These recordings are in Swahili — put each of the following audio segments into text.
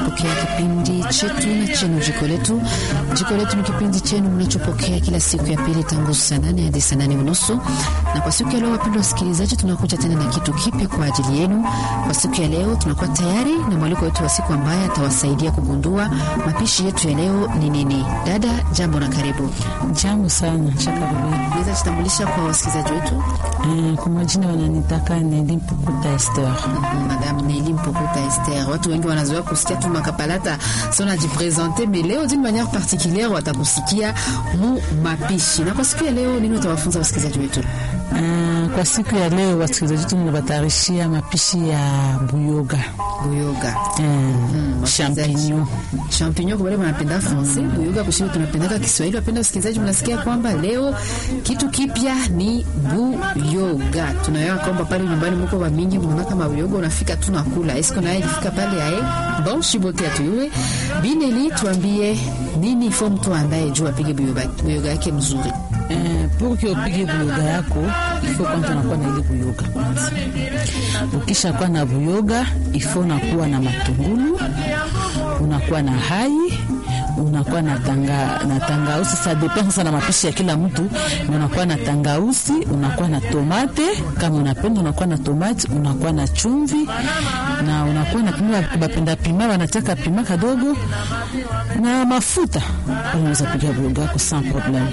kupokea kipindi chetu na chenu jiko letu. Jiko letu ni kipindi chenu mnachopokea kila siku ya pili tangu saa nane hadi saa nane unusu. Na kwa siku ya leo, wapendwa wasikilizaji, tunakuja tena na kitu kipya kwa ajili yenu. Kwa siku ya leo, tunakuwa tayari na mwaliko wetu wa siku ambaye atawasaidia kugundua mapishi yetu ya leo ni nini. Dada, jambo na karibu. Jambo sana Shakarubi. Unaweza jitambulisha kwa wasikilizaji wetu? Eh, kwa majina wananitaka Neli Mpukuta Esther. Madame Nelly Mpukuta Esther. Watu wengi wanazoea kusikia tu makapalata sio najipresente, mais leo d'une manière particulière watakusikia mu mapishi. Na kwa siku ya leo nini utawafunza wasikilizaji wetu? Uh, kwa siku ya leo wasikilizaji wetu ninawatarishia mapishi ya buyoga Buyoga. eh, Mm, champignon. Champignon kwa wale wanapenda francais, buyoga kwa shule tunapendaka Kiswahili. Wapenda wasikilizaji, mnasikia kwamba leo kitu kipya ni buyoga. Tunaelewa kwamba pale nyumbani mko wa mingi mnaona kama buyoga unafika tu na kula. Esko naye ilifika pale ae. Bon, shibote atuiwe. Bineli tuambie nini ifo mtu andaye juu apige buyoga, buyoga yake mzuri. Eh, pour que upige buyoga yako ifo kwanza unakuwa na ile buyoga kwanza. Ukisha kuwa na buyoga ifo unakuwa na matungulu, unakuwa na hai unakuwa na tanga na tangausi. Sa depend sasa na mapishi ya kila mtu, na unakuwa na tangausi, unakuwa na tomate kama unapenda, unakuwa na tomate, unakuwa na chumvi na unakuwa na pima, bapenda pima wanataka pima kadogo na mafuta, unaweza piga buyoga yako sans problème.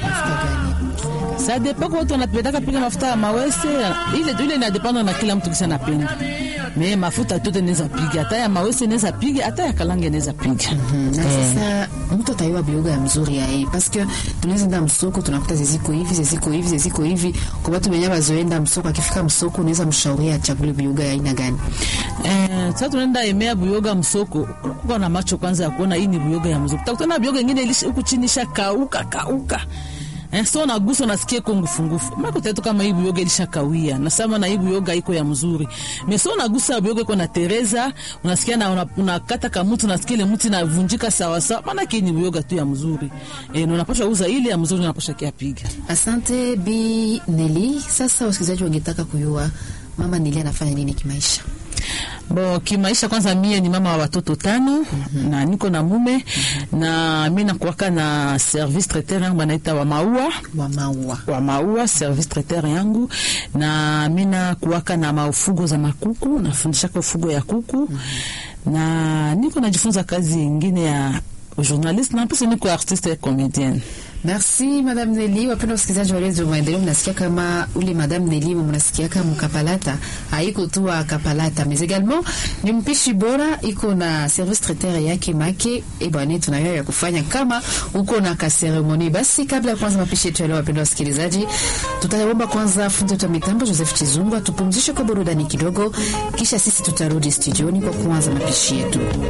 Ça dépend kwa watu wanapendaka piga mafuta ya mawese ile ile inadependa na kila mtu kisa napenda. Me mafuta tote naweza piga, hata ya mawese naweza piga, hata ya kalange naweza piga. na sasa mtu ataiwa bioga ya mzuri ya yeye paske tunaweza enda msoko tunakuta ziziko hivi ziziko hivi ziziko hivi. Kwa watu wenyewe wazoenda msoko, akifika msoko unaweza mshauria achague bioga ya aina gani? Eh, sasa tunaenda emea buyoga msoko. Uko na macho kwanza ya kuona hii ni buyoga ya msoko. Utakutana buyoga nyingine ilisha huku chini isha kauka kauka. Eh, so nagusa unasikia iko ngufungufu. Mako tatu kama hii buyoga ilisha kawia. Nasema na hii buyoga iko ya mzuri. Me so nagusa buyoga iko na Teresa, unasikia na una- unakata kama mtu unasikia ile mti inavunjika sawa sawa. Maana hii ni buyoga tu ya mzuri. Eh, na unapaswa uza ile ya mzuri unapaswa kia piga. Asante Bi Neli. Sasa wasikilizaji wangetaka kujua mama Neli anafanya nini kimaisha? Bo kimaisha, kwanza mie ni mama wa watoto tano na niko na mume na mi nakuwaka na service traiteur yangu banaita wa maua Wa maua. wa maua service traiteur yangu, na mi nakuwaka na maufugo za makuku, nafundishaka ufugo ya kuku na niko najifunza kazi ingine ya journaliste na pesa niko artiste et comédienne. Merci Madame Neli. Wapenda wasikilizaji wa Radio Maendeleo, mnasikia kama ule Madame Neli mnasikia kama mkapalata haiko tu wa kapalata mais également ni mpishi bora, iko na service traiteur yake make e bwana, tunayo ya kufanya kama uko na ka ceremony. Basi kabla ya kwanza mapishi yetu ya leo, wapenda wasikilizaji, tutaomba kwanza fundi wetu wa mitambo Joseph Chizungu tupumzishe kwa burudani kidogo, kisha sisi tutarudi studioni kwa kuanza mapishi yetu.